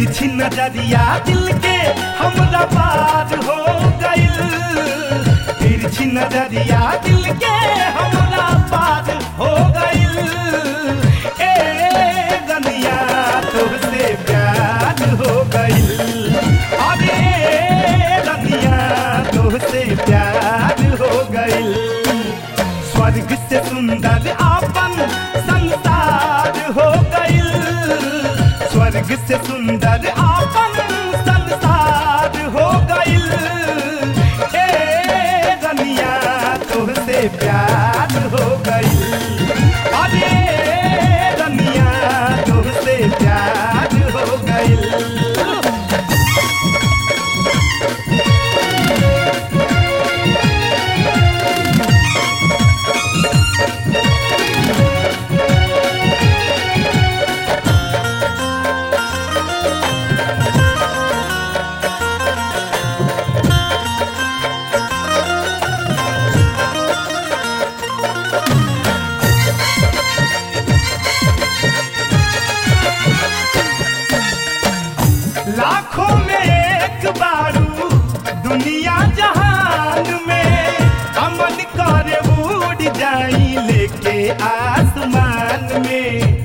तिरछी नजरिया दिल के हमरा पार हो गइल तिरछी नजरिया दिल के हमरा पार हो गइल ए गनिया तुझसे प्यार हो गइल अरे गनिया तुझसे प्यार हो गइल स्वर्ग से सुंदर आपन संसार हो गइल स्वर्ग से सुंदर आपन संसार हो गइल ए रनिया तुझसे प्यार हो गइल अरे रनिया तुझसे प्यार हो गइल लाखों में एक बारू दुनिया जहान में अमन करे उड़ जाई लेके आसमान में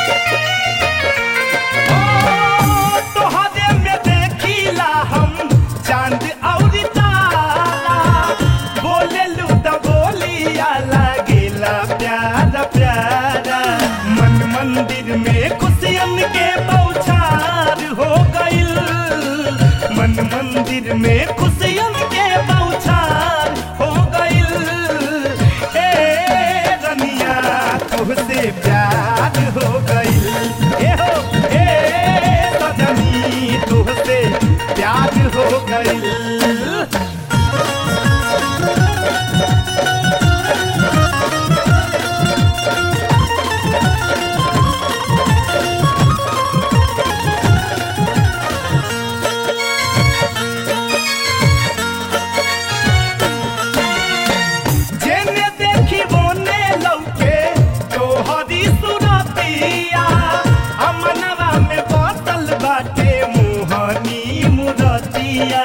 ओ, तोहरे में देखिला हम चांद और तारा बोले लू त बोलिया लागेला प्यारा प्यारा मन मंदिर में खुशियन के बौछार हो गइल मन मंदिर में खुशियन के बौछार हो गइल ए रनिया तुझसे प्यार हो गइल ए हो ए सजनी तुझसे प्यार हो गइल जेने देखी बोने लौके तोहरी सुरतिया अमनवा में बसल बाटे मोहनी मुरतिया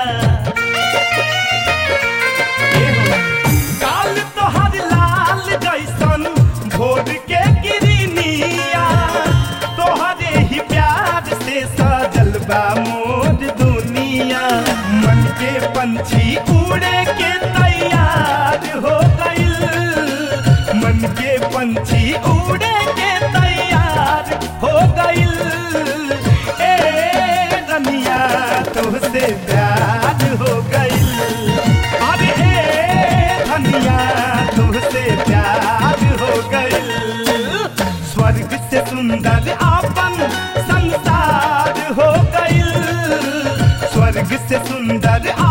काल तोहर लाल जैसन भोर के गिरनिया तोहरे ही प्यार से सजल बा मोर दुनिया मन के पंछी उड़े के तैयार हो गइल मन के पंछी उड़े के तैयार हो गइल ए रनिया तुझसे प्यार हो गइल अरे ए धनिया तुझसे प्यार हो गइल स्वर्ग से सुंदर आपन संसार हो गइल स्वर्ग से सुंदर